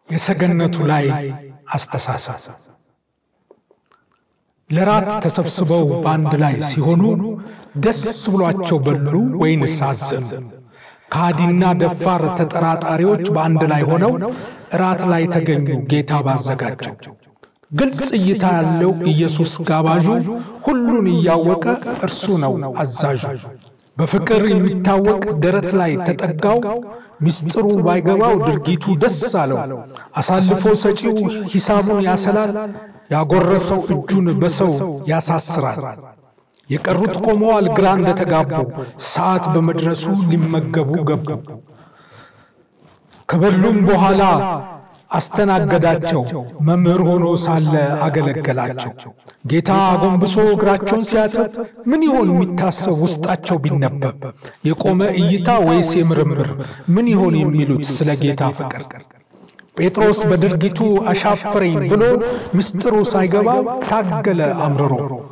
የሰገነቱ ላይ አስተሳሰብ ለራት ተሰብስበው በአንድ ላይ ሲሆኑ ደስ ብሏቸው በሉ ወይንስ አዘኑ? ከሃዲና ደፋር ተጠራጣሪዎች በአንድ ላይ ሆነው እራት ላይ ተገኙ ጌታ ባዘጋጀው። ግልጽ እይታ ያለው ኢየሱስ ጋባዡ፣ ሁሉን እያወቀ እርሱ ነው አዛዡ። በፍቅር የሚታወቅ ደረት ላይ ተጠጋው፣ ምስጢሩ ባይገባው ድርጊቱ ደስ አለው። አሳልፎ ሰጪው ሂሳቡን ያሰላል፣ ያጎረሰው እጁን በሰው ያሳስራል። የቀሩት ቆመዋል ግራ እንደተጋቡ፣ ሰዓት በመድረሱ ሊመገቡ ገቡ። ከበሉም በኋላ አስተናገዳቸው፣ መምህር ሆኖ ሳለ አገለገላቸው። ጌታ አጎንብሶ እግራቸውን ሲያጥብ ምን ይሆን የሚታሰብ ውስጣቸው ቢነበብ? የቆመ እይታ ወይስ የምርምር? ምን ይሆን የሚሉት ስለ ጌታ ፍቅር? ጴጥሮስ በድርጊቱ አሻፈረኝ ብሎ ምስጢሩ ሳይገባው ታገለ አምርሮ።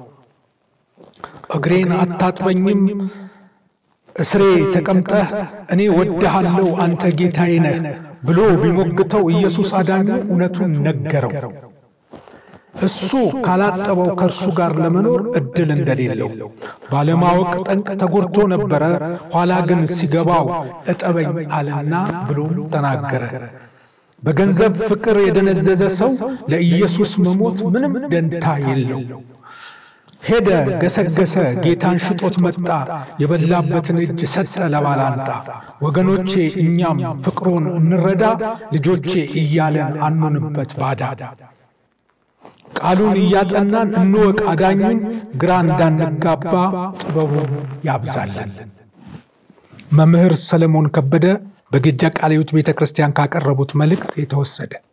እግሬን አታጥበኝም እስሬ ተቀምጠህ እኔ ወድሃለሁ አንተ ጌታዬ ነህ ብሎ ቢሞግተው ኢየሱስ አዳኙ እውነቱን ነገረው። እሱ ካላጠበው ከእርሱ ጋር ለመኖር እድል እንደሌለው ባለማወቅ ጠንቅ ተጎድቶ ነበረ። ኋላ ግን ሲገባው እጠበኝ አለና ብሎም ተናገረ። በገንዘብ ፍቅር የደነዘዘ ሰው ለኢየሱስ መሞት ምንም ደንታ የለው። ሄደ፣ ገሰገሰ፣ ጌታን ሽጦት መጣ። የበላበትን እጅ ሰጠ ለባላንጣ። ወገኖቼ እኛም ፍቅሩን እንረዳ፣ ልጆቼ እያለን አኑንበት ባዳ። ቃሉን እያጠናን እንወቅ አዳኙን፣ ግራ እንዳንጋባ ጥበቡን ያብዛለን። መምህር ሰለሞን ከበደ በግጃ ቃለ ሕይወት ቤተ ክርስቲያን ካቀረቡት መልእክት የተወሰደ